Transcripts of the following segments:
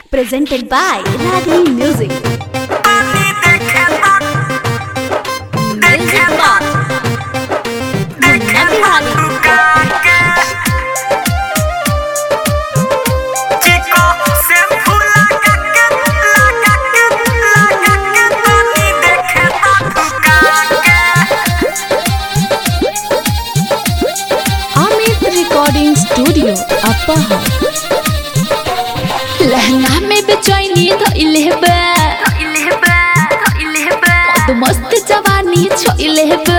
presented by Ragini Music. Music Box. Munna Bihari. Amit recording studio अपहा लहंगा में बेचैनी धइले बा मद मस्त जवानी छोइले बा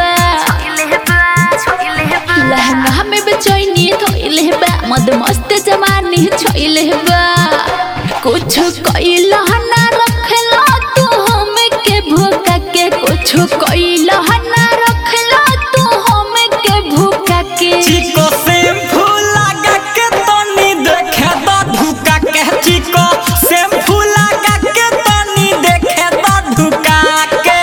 लहंगा में बेचैनी धइले बा मद मस्त जवानी छोइले बा कुछ कइला ना रखला तू हम के भूखा के कुछ कइला ना रखला तू हम के भूखा के चिको शैम्पू लगा के तनी देखे द धुका के चिको शैम्पू लगा के तनी देखे द धुका के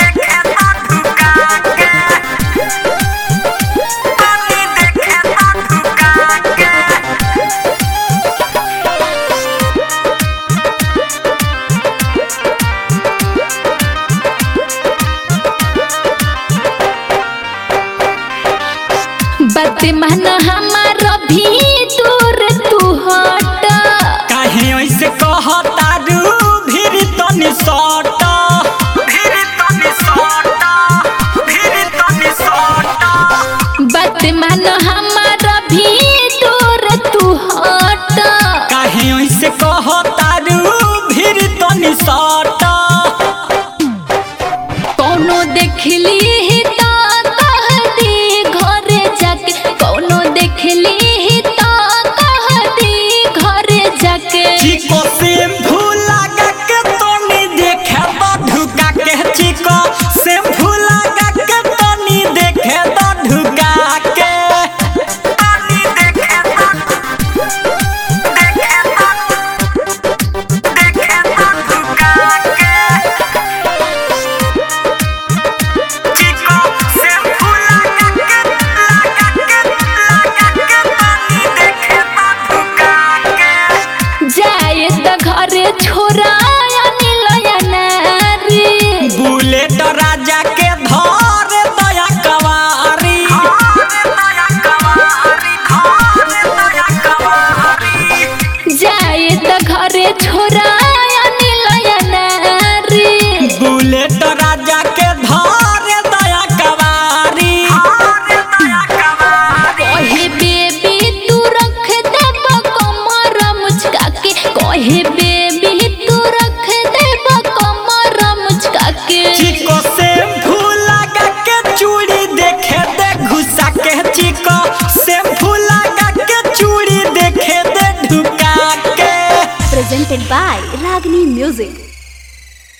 बात मन हमारा भी दूर तू हट काहे ऐसे कहता रू भीड़ तनी सट भीड़ तनी सट भीड़ तनी सट बात मन हमारा भी दूर तू हट काहे ऐसे कहता रू भीड़ तनी सट कोनो देखली ही तो कह दी घरे जाके कोनो देखली ही तो कह दी घरे जाके चिको शैम्पू लगा के तनी देखे द धुका के चिको शैम्पू लगा के तनी देखे द धुका के तनी देखे द देखे द देखे द धुका के चिको शैम्पू लगा के लगा के लगा के तनी देखे द धुका के जाए तो घरे छोरा अनिल नारी बुलेट राजा के धर दया कवारी जाए तो घरे छोरा अनिल नारी बुलेट राजा के धर दया कवारी कहे बेबी तू रख देब कमर मुचका के कहे बेबी तू रख देब कमर मुचका के चिको शैम्पू लगा के चूड़ी देखे दे घुसा के चिको शैम्पू लगा के चूड़ी देखे दे ढुका के Presented by Ragini Music.